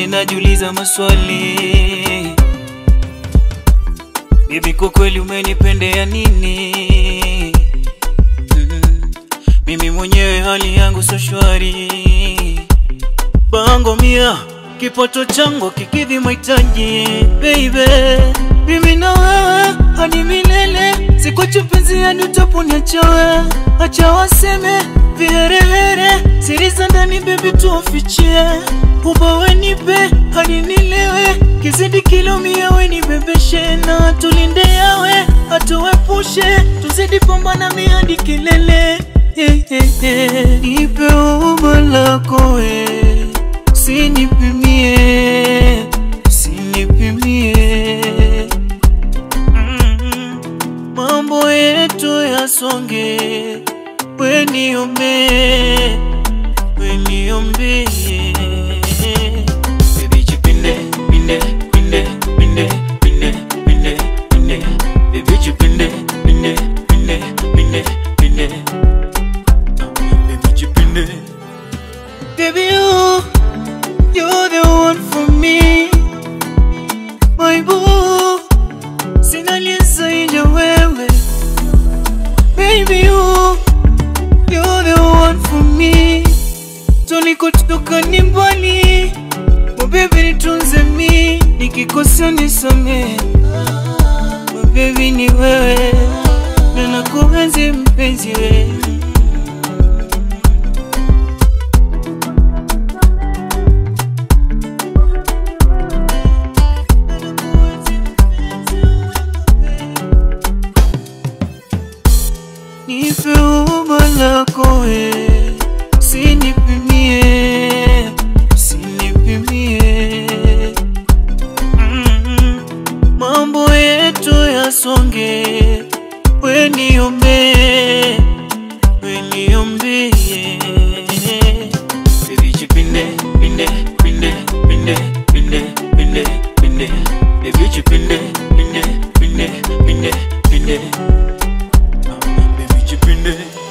mwingine najiuliza maswali Bibi, kwa kweli umenipendea nini? Mm, mimi mwenyewe hali yangu so shwari, bango mia kipato changu kikidhi mahitaji baby, mimi na wewe hadi milele, sikwachi penzi hadi utaponiacha wewe. Acha waseme viherehere, siri za ndani baby tuwafichie, ubawe nipe hadi nilewe, kizidi kilo mia we nibebeshe, na tulinde yawe atuepushe, tuzidi pambana mi hadi kilele yeah, yeah, yeah. Nipe umbo lako we Usinipimie, usinipimie Mm, mambo yetu yasonge, we niombe, we niombe Baby jipinde, pinde, pinde, pinde, pinde, pinde, pinde Baby jipinde, pinde, pinde, pinde, pinde Baby jipinde Baby you You're the one for me, my boo. Sina aliye zaidi ya wewe, baby you. You're the one for me. Tulikotoka ni mbali, oh baby nitunze mi, nikikosea nisamehe, oh baby ni wewe, na nakuenzi mpenzi wewe. Nipe umbo lako we, usinipimie, usinipimie. Mm, mambo yetu yasonge, we niombe, we niombe. Baby jipinde, pinde, pinde, pinde, pinde, pinde, pinde. Baby jipinde, pinde, pinde, pinde, pinde. Baby jipinde